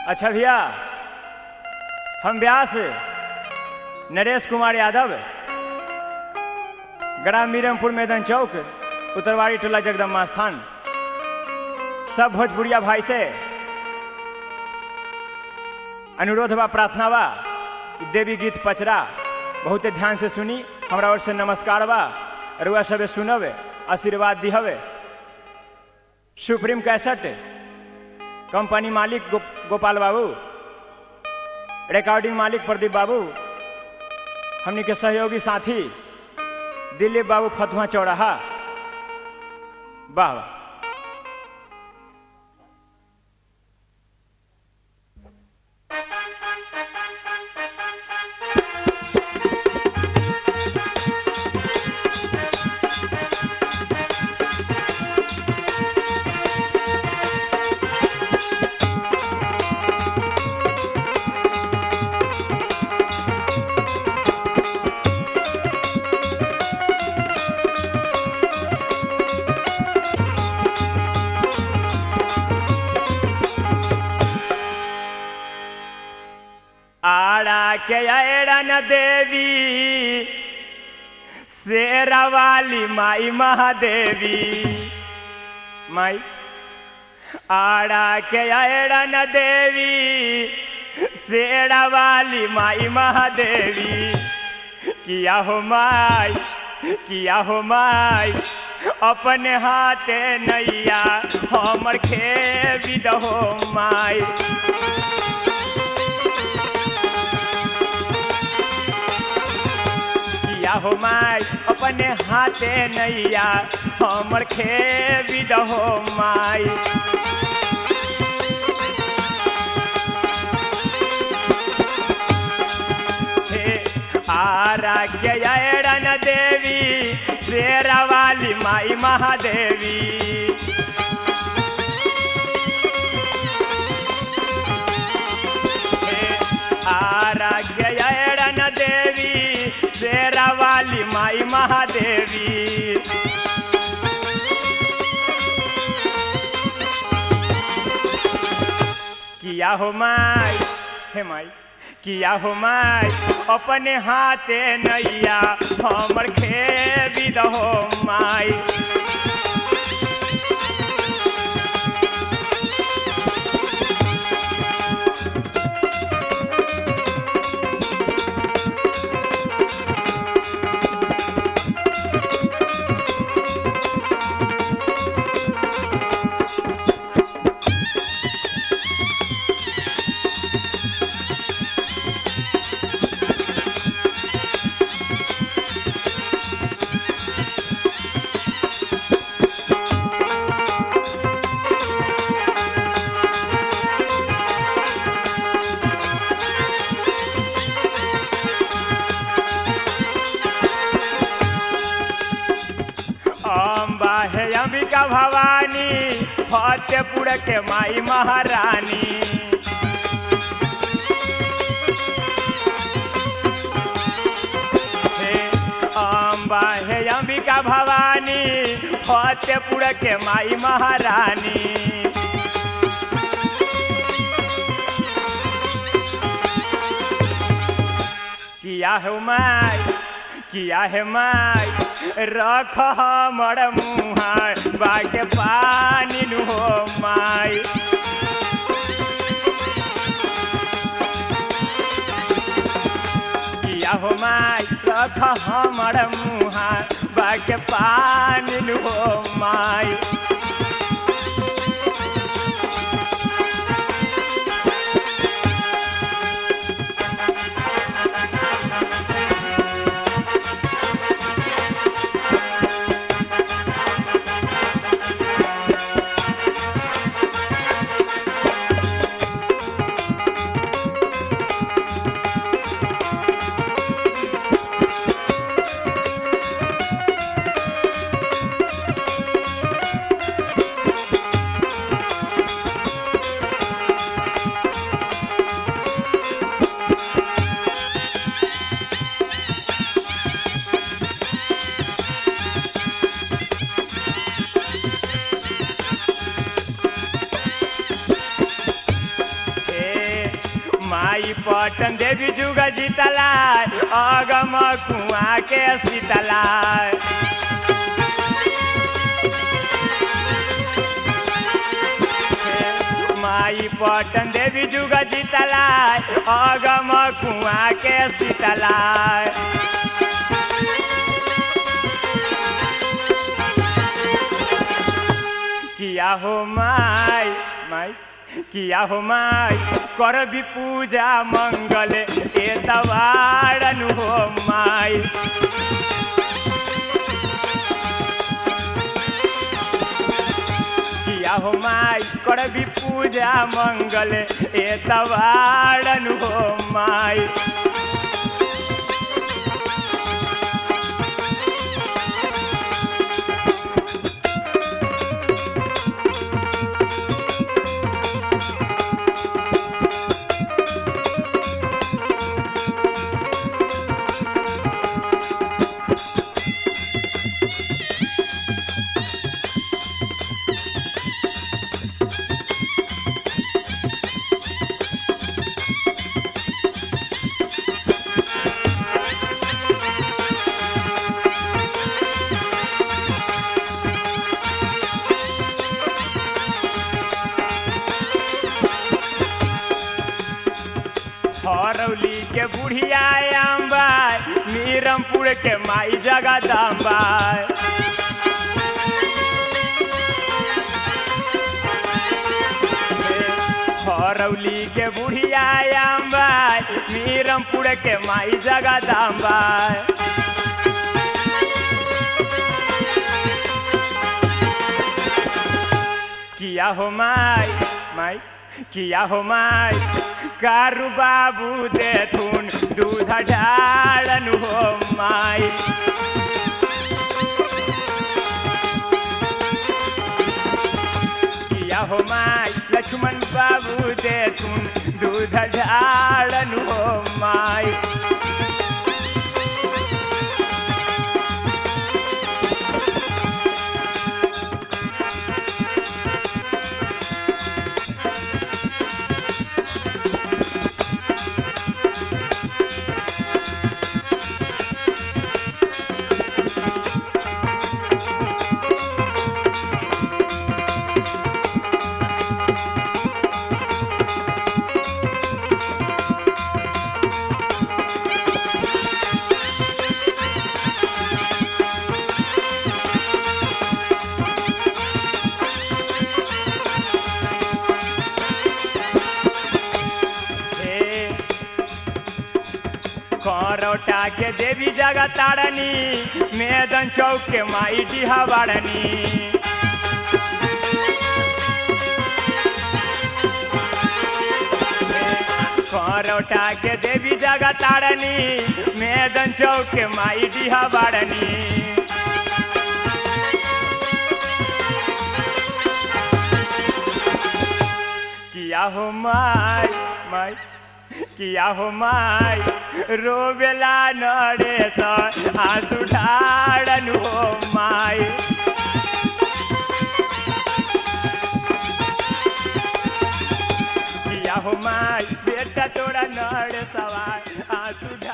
अच्छा भैया हम व्यास नरेश कुमार यादव ग्राम मीरमपुर मैदान चौक उत्तरवाड़ी टोला जगदम्बा स्थान सब भोजपुरिया भाई से अनुरोध बा प्रार्थना बा कि देवी गीत पचरा बहुत ध्यान से सुनी हमरा ओर से नमस्कार बा रुआ सबे सुनब आशीर्वाद दिहब सुप्रीम कैसेट कंपनी मालिक गो, गोपाल बाबू रिकॉर्डिंग मालिक प्रदीप बाबू हमनी के सहयोगी साथी दिलीप बाबू फतुहा चौराहा वाह वाह आड़ा के ऐरन देवी शेरा वाली माई महादेवी माई आड़ा के ऐरन देवी शेरा वाली माई महादेवी किया हो माई किया हो माई अपने हाथे नैया हमर खेबी दहो माई किया हो माई अपने हाथे नैया हमर खेबी दहो माई हे आराग्य ऐरन देवी शेरा वाली माई महादेवी आराग्य ऐरन देवी शेरा वाली माई महादेवी किया हो माई हे माई किया हो माई अपने हाथे नैया हमर खेबी दहो माई अम्बा है अंबिका भवानी फतेहपुर के माई महारानी हे अम्बा है अंबिका भवानी फतेहपुर के माई महारानी किया है माई किया है माई रख हमर मुहा बाके पानी नु हो माई किया हो माई रख हमर मुहा बाके पानी नु हो माई पटन देवी जुग जीतला अगम कुआ के शीतला माई पटन देवी जुग जीतला अगम कुआ के शीतला किया हो माई माई किया हो माई कर भी पूजा मंगल ए तवारन हो माई किया हो माई कर भी पूजा मंगल ए तवारन हो माई हरौली के बुढ़िया अम्बा मीरमपुर के माई जगदम्बा हरौली के बुढ़िया अम्बा मीरमपुर के माई जगदम्बा किया हो माई माई किया हो माई कारू बाबू दे थून दूध ढालन हो माई किया हो माई लक्ष्मण बाबू दे थून दूध ढालन हो माई हे करौटा के देवी जगह तारनी मैदन चौक के माई डिहा बारनी करौटा के देवी जगह तारनी मैदन चौक के माई डिहा बारनी किया हो माई माई किया हो माई रोबेला नरेश आंसू ढाड़न हो माई किया हो माई बेटा तोरा नरेशवा आंसू ढा